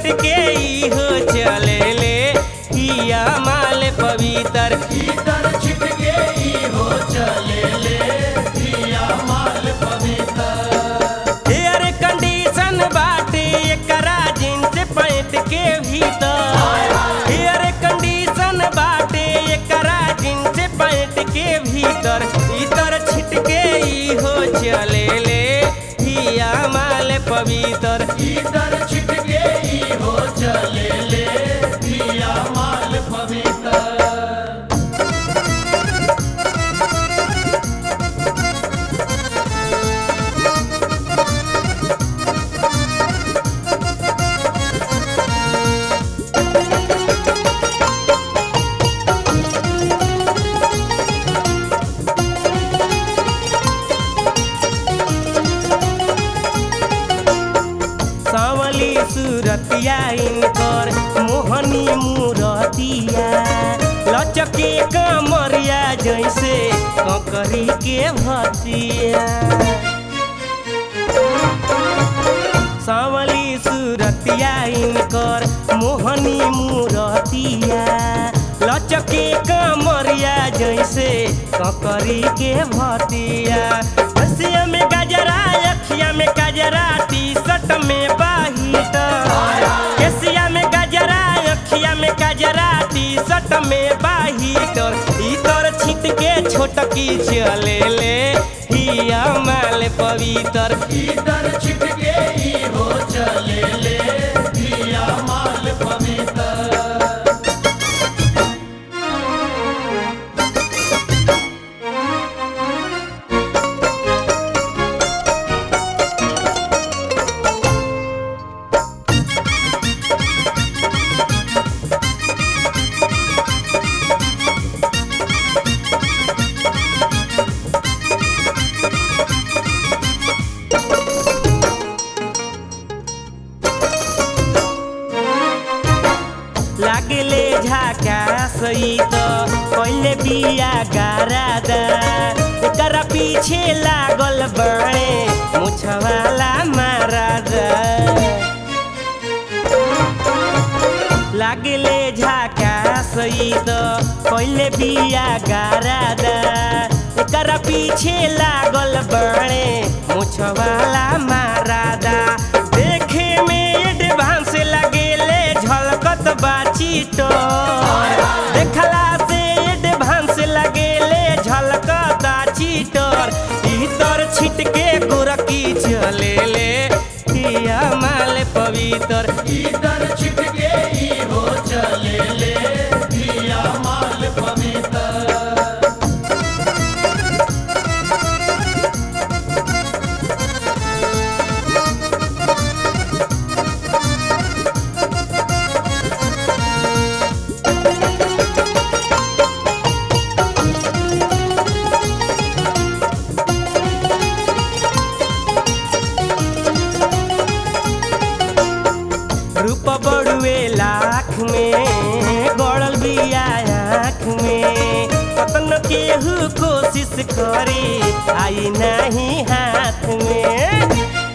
छिटके ई हो चले ले हिया माल पवित्र भीतर छिटके ई हो चले ले दिया माल पवित्र एयर कंडीशन बाटे एकरा जींस पैंट के भीतर एयर कंडीशन बाटे एकरा जींस पैंट के भीतर इतर छिटके ई हो चले ले हिया माल पवित्र भीतर छिटके ई हो चले ले दिया माल पवित्र सावली सूरतिया इनकर मोहनी मूरतिया लचके कमरिया जैसे ककरी के भतिया सावली सूरतिया इनकर मोहनी मूरतिया लचके कमरिया जैसे ककरी के भतिया हसिया में गजरा अखिया में गजरा टी शर्ट में बाहिट केसिया में गजरा अखिया में गजरा टी शर्ट में बाहिटर इतर छिट के छोटकी चले ले हिया माल पवित्र भीतर छिटके ई हो चले ले दिया माल पवित्र लागले झाका सही त पहिले बिया गारादा एकरा पीछे लागल बाणे मुछवाला मारादा लागले झाका सही त पहिले बिया गारादा एकरा पीछे लागल बाणे मुछवाला मारादा देखे में एडवांस लगेले झलकत बाची तो देखला से एडवांस लगेले झलकत चीटर इतर छिटके गोरकी चले ले हिया माल पवित्र भीतर छिटके ई हो चले ले दिया माल पवित्र रूप बड़ुए लाख में गड़ल बिया आँख में कतन केहू कोशिश करी आई नहीं हाथ में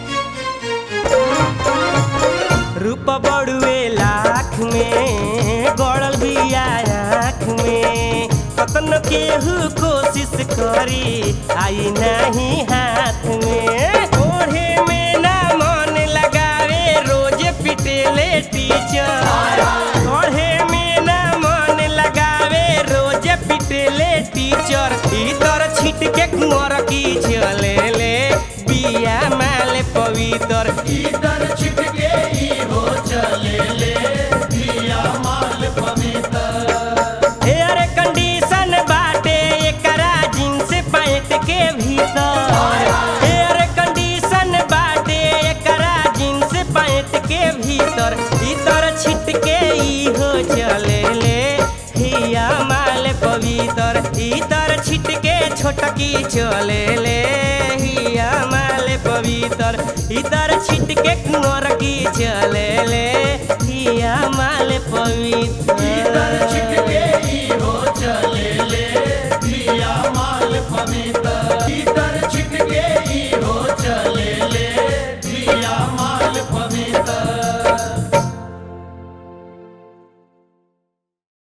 रूप बड़ुए लाख में गड़ल बिया आँख में कतन केहू कोशिश करी आई नहीं हाथ में ओढ़े में ना मन लगावे रोज पिटेले टीचर ओढ़े में ना मन लगावे रोज पिटेले टीचर इतर छिट के कुंवर की चले ले बिया माल पवित्र भीतर छिटके ई हो चले ले दिया माल पवित्र एयर कंडीशन बाटे एकरा जींस पैंट के भीतर एयर कंडीशन बाटे एकरा जींस पैंट के भीतर इतर छिटके ई हो चले ले हिया माल पवित्र इतर छिटके छोटकी चले ले हिया माल पवित्र इतर छिटके कुंवर की चले ले हिया माल पवित्र भीतर छिटके ई हो चले ले दिया माल पवित्र